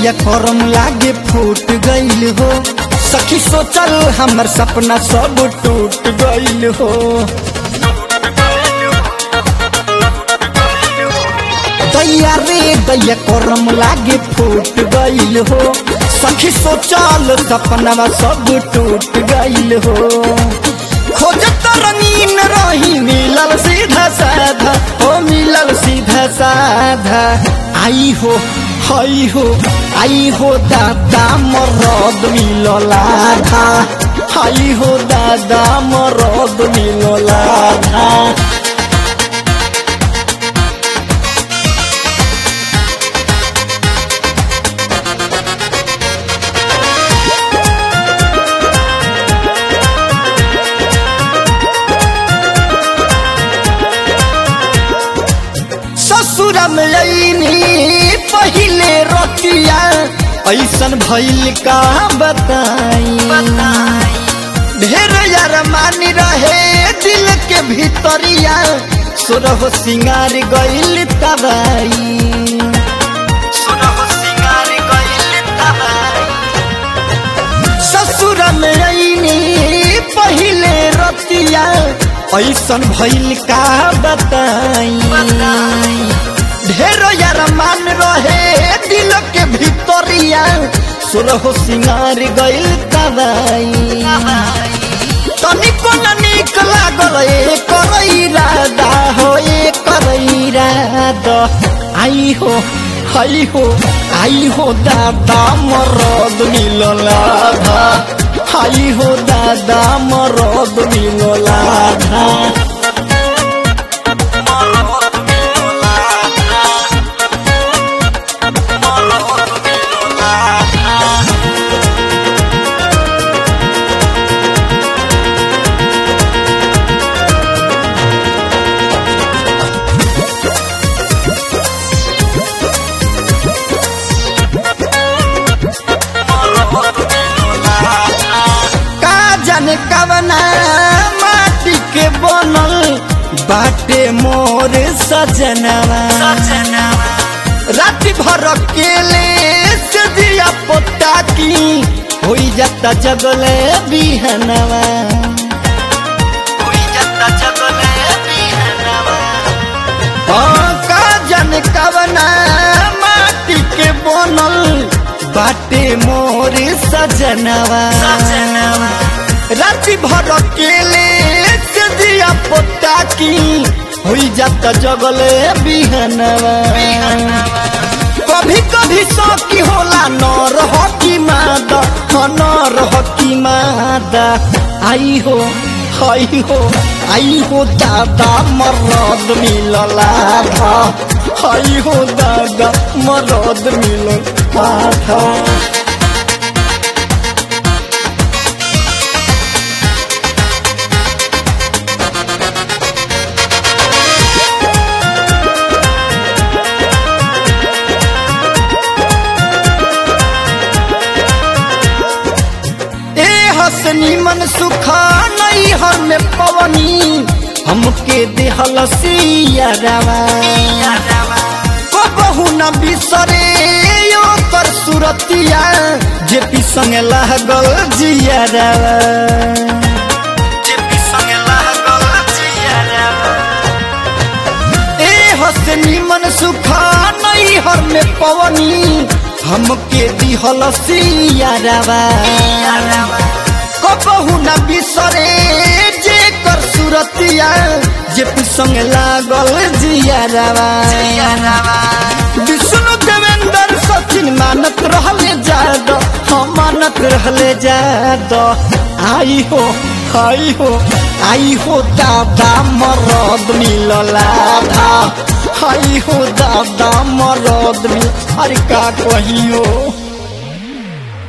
दैया करम लागे फूट गईल हो सखी सोचल हमर सपना सब टूट गईल हो दैया रे दैया करम लागे फूट गईल हो सखी सोचल सपना सब टूट गईल हो खोजत रंगीन रही मिलल सीधा साधा ओ मिलल सीधा साधा आई हो हई हो आई हो दादा मरद मिलल आधा आई हो दादा मरद मिलल आधा ससुर में अईनी पहिले रतिया ऐसन भइल का बताई ढेर यार मानी रहे दिल के भीतरिया सुरह सिंगार गइल तबाई सुरह सिंगार गइल तबाई ससुर में अईनी पहिले रतिया ऐसन भइल का बताई ढेर यार मान रहे दिल के भीतरिया सुरह सिंगार गइल तबाई तनिको न निक लागल ए करैरादा हो ए करैरादा आई हो हई हो आई हो दादा मरद मिलल आधा आई हो दादा मरद मिलल आधा मरद मिलल आधा मरद मिलल आधा का जाने कवना माटी के बनल बाटे मोर सजनवा रात भर अकेले से दिया पोता की होई जाता जगले बिहनवा होई जाता जगले बिहनवा हाँ, का जाने कवना माटी के बनल बाटे मोर सजनवा राति भर अकेले से दिया पोता की हुई जाता जगले बिहनवा कभी कभी सौकी होला नर हकी मादा हाँ, नर हकी मादा आई हो हई हो आई हो दादा मरद मिलल आधा हई हो दादा मरद मिलल आधा ए हसनी मन सुखा नहीं हर में पवनी हमके देहल सियारवा को बहु न बिसरे यो कर सुरतिया जे पी संगे लागल जियारवा जे पी संगे लागल जियारवा ए हसनी मन सुखा नहीं हर में पवनी हमके दिहल सियारवा कबहू न बिसरे जे कर सुरतिया जे पी संग लागल जियारवा विष्णु देवेंद्र सचिन मानत रहले जाद हम मानत रहले जाद आई हो आई हो आई हो दादा मरद मिलल आधा आई हो दादा मरद मिल अरे का कहियो